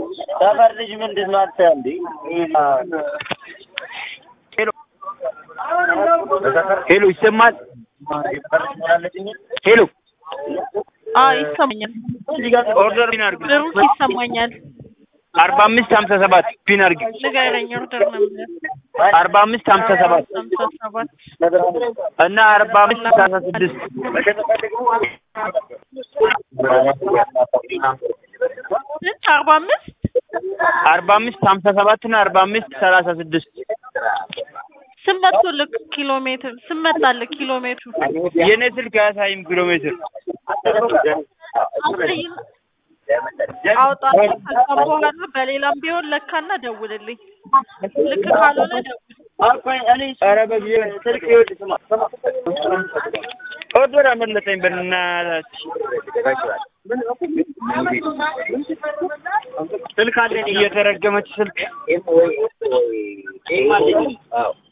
ሰፈር ልጅ ምንድን ነው አንተ እንዴ? ሄሎ ሄሎ፣ ይሰማል? ሄሎ አዎ ይሰማኛል። ኦርደር ፒን አድርግ። ብሩክ ይሰማኛል። አርባ አምስት ሀምሳ ሰባት ፒን አድርግ። ንገረኝ። ኦርደር ነበር አርባ አምስት ሀምሳ ሰባት ሀምሳ ሰባት እና አርባ አምስት ሰላሳ ስድስት ስንት? አርባ አምስት አርባ አምስት ሀምሳ ሰባት እና አርባ አምስት ሰላሳ ስድስት ስንት መቶልህ ኪሎ ሜትር ስንት መጣልህ ኪሎ ሜትሩ? የእኔ ስልክ አያሳይም ኪሎ ሜትር። አሳይን አውጣና ከዛ በኋላ በሌላም ቢሆን ለካና ደውልልኝ። ልክ ካልሆነ ደውል። ኧረ በጊዜ ስልክ ይኸውልህ ስማ ኦርደር አመለጠኝ በእናትህ ስልክ አለኝ እየተረገመች ስልክ